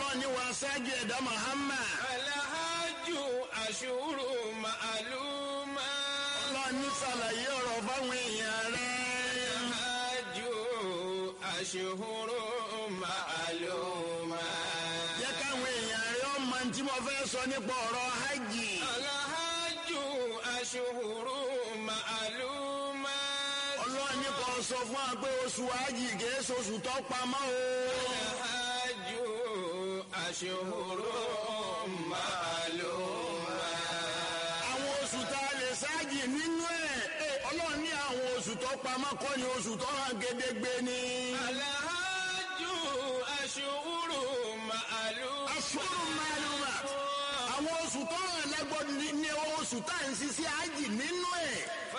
ọlọ́run ní wàá ṣáájú ẹ̀dá Muhammad. Alahaju aṣuru ma'aluma. ọlọ́run ní sàlàyé ọ̀rọ̀ fáwọn èèyàn rẹ̀. Alahaju aṣuru ma'aluma. jẹ́ káwọn èèyàn rẹ̀ ọmọ tí mo fẹ́ sọ nípa ọ̀rọ̀ hajj. Alahaju aṣuru ma'aluma. ọlọ́run ní kò sọ fún wa pé oṣù hajj kìí ṣoṣù tó pamọ́ o. Alahaju aṣuru ma'aluma. àwọn oṣù tá a lè ṣáàjì nínú ẹ̀ ẹ̀, ọlọ́run ní àwọn oṣù tó pamọ́ kọ́ ni oṣù tó hàn gédégbé ni. Alahaju aṣuru ma'aluma. aṣọ́rù màlúmà àwọn oṣù tó hàn lágbọ́dọ̀ ní ní oṣù tá à ń ṣiṣẹ́ hajj nínú ẹ̀